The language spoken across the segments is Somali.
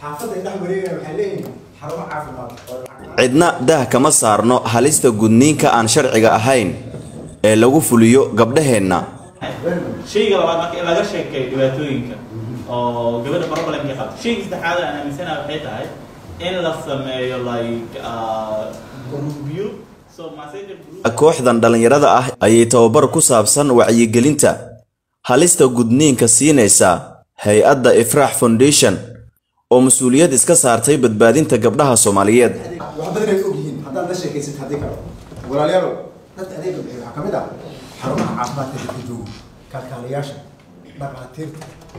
xaafadda ay dhex wareegayaan waxay leeyihiin xarumo caafimaad oo lacag cidna dah kama saarno halista gudniinka aan sharciga ahayn ee lagu fuliyo gabdhaheenna shayga labaad marka in laga sheekeeyo dhibaatooyinka oo gabadha problemka qabta shayga saddexaad aan aaminsanaha waxay tahay in la sameeyo like uh, groupyo so messenger group kooxdan dhallinyarada ah ayay tababar ku saabsan wacyigelinta halista gudniinka siinaysa hay-adda ifraax foundation oo mas-uuliyad iska saartay badbaadinta gabdhaha soomaaliyeed wax badan ay og yihiin haddaad la sheekaysid haddii kale walaalayaalow dadka adeega bixiya waxaa ka mid ah xarumaha caafimaadka dadka joogo kalkaaliyaasha dhaqaatiirta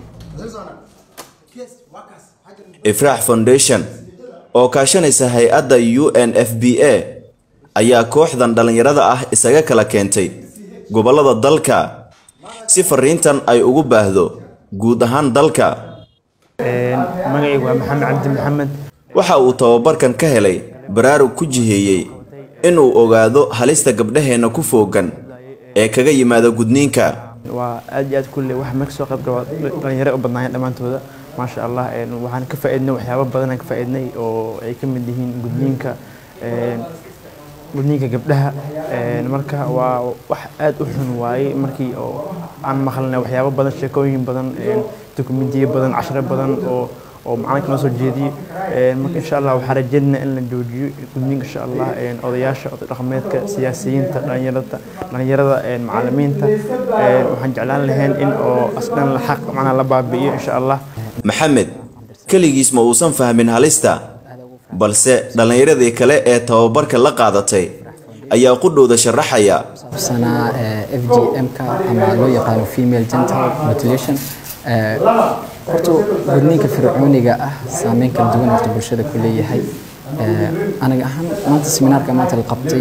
Yes, waa kaas. Waxaa jira- ifraax foundation oo kaashanaysa hay-adda u n f b a ayaa kooxdan dhallinyarada ah isaga kala keentay gobollada dalka si fariintan ay ugu baahdo guud ahaan dalka magacaygu waa maxamed cabdi maxamed waxa uu tababarkan ka helay baraarug ku jiheeyey inuu ogaado halista gabdhaheenna ku foogan ee kaga yimaada gudniinka waa aad iyo aad kulle wax marka soo qayb galo dhalinyaro u badnaayeen dhammaantooda maasha allah een, waxaan ka faa'iidnay waxyaabo badan aan ka faa'iidnay oo ay ka mid yihiin gudniinka een, gudniinka gabdhaha een, marka waa wax aad u xun waaye markii oo aan maqalnay waxyaabo badan sheekooyin badan een, dokumentiyo badan casharo badan oo oo macalinka noo soo jeediyey Een, marka insha allah waxaan rajaynaynaa in la joojiyo gudniinka insha allah een, odayaasha oday dhaqameedka siyaasiyiinta dhalinyarada dhalinyarada een, macallimiinta een, waxaan jeclaan lahayn in oo asdhan la xaq macnaa la baabi'iyo insha allah maxamed keligiis ma uusan fahmin halista balse dhallinyaradii kale ee tababarka la qaadatay ayaa qudhowda sharaxaya sanaa f g m-ka ama loo yaqaano female genital mutilation Eh, horta gudniinka fircooniga ah saameyn kala duwan horta bulshada ku leeyahay Eh, aniga ahaan maanta seminaarka maanta la qabtay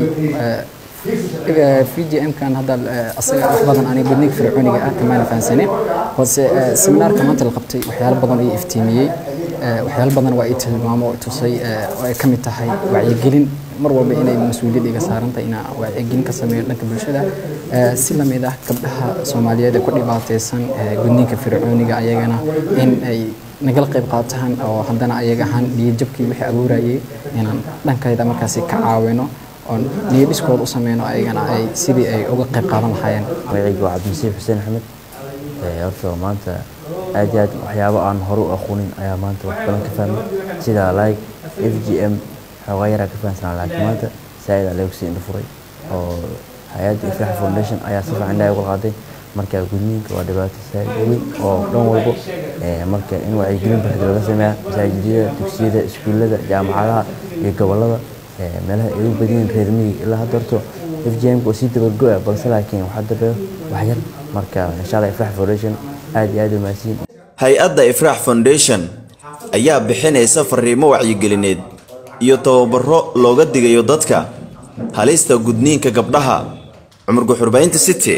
v g m-kan hadda eh, asaga wax badan aniga gudniinka fircooniga ah kamaana fahansanin balse eh, seminaarka maanta la qabtay waxyaalo badan ayay iftiimiyey Eh, waxyaalo badan waa i tilmaamo oo i tusay eh, oo ay ka mid tahay wacyigelin mar walba inay mas-uuliyad iga saaran tahay inaan wacyigelin ka sameeyo dhanka bulshada Eh, si lamid ah gabdhaha soomaaliyeed ee ku dhibaataysan eh, gudniinka fircooniga ayagana in ay nagala qayb qaataan oo haddana ayaga ahaan niyadjabkii wixii abuurayay inaan dhankayda markaasi ka caawino oon niyadhiskooda u sameyno ayagana ay sidii ay uga qayb qaadan lahaayeen magacaygu waa cabdimasiix xuseen axmed Ee, horta maanta aad iyo aad waxyaabo aan hore u aqoonin ayaa maanta wax badan ka fahmay sida like f g m xoogaa yaraa ka fahansanaa laakiin maanta saaid aa lagu sii indho furay oo hay-adda ifrax foundation ayaa si fiican indhaha uga qaaday marka gudniinka waa dhibaato saaid weyn oo dhan walbo Ee, marka in wacyigelin buuxda laga sameeya masaajidada dugsiyada iskuullada jaamacadaha iyo gobollada ee, meelaha ay u badan yihiin reer miyiga ilaa hadda horto f g m-ka oo sii dabargo-a balse laakiin waxaa dambeeyo wax yar marka insha allah ifrax foundation aad iyo aad u mahadsan hay-adda ifraax foundation ayaa bixinaysa fariimo wacyigelineed iyo tababaro looga digayo dadka halista gudniinka gabdhaha cumar guxurbaynta city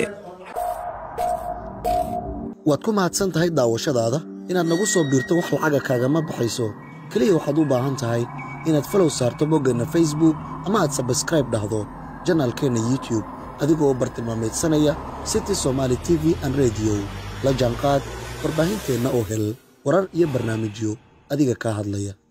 waad ku mahadsan tahay daawashadaada inaad nagu soo biirto wax lacaga kaagama baxayso keliya waxaad u baahan tahay inaad falow saarto boggeenna facebook ama aad sabskraib dhahdo janaalkeenna youtube adigoo bartilmaameedsanaya city somaali t v an radio la jaanqaad warbaahinteenna oo hel warar iyo barnaamijyo adiga kaa hadlaya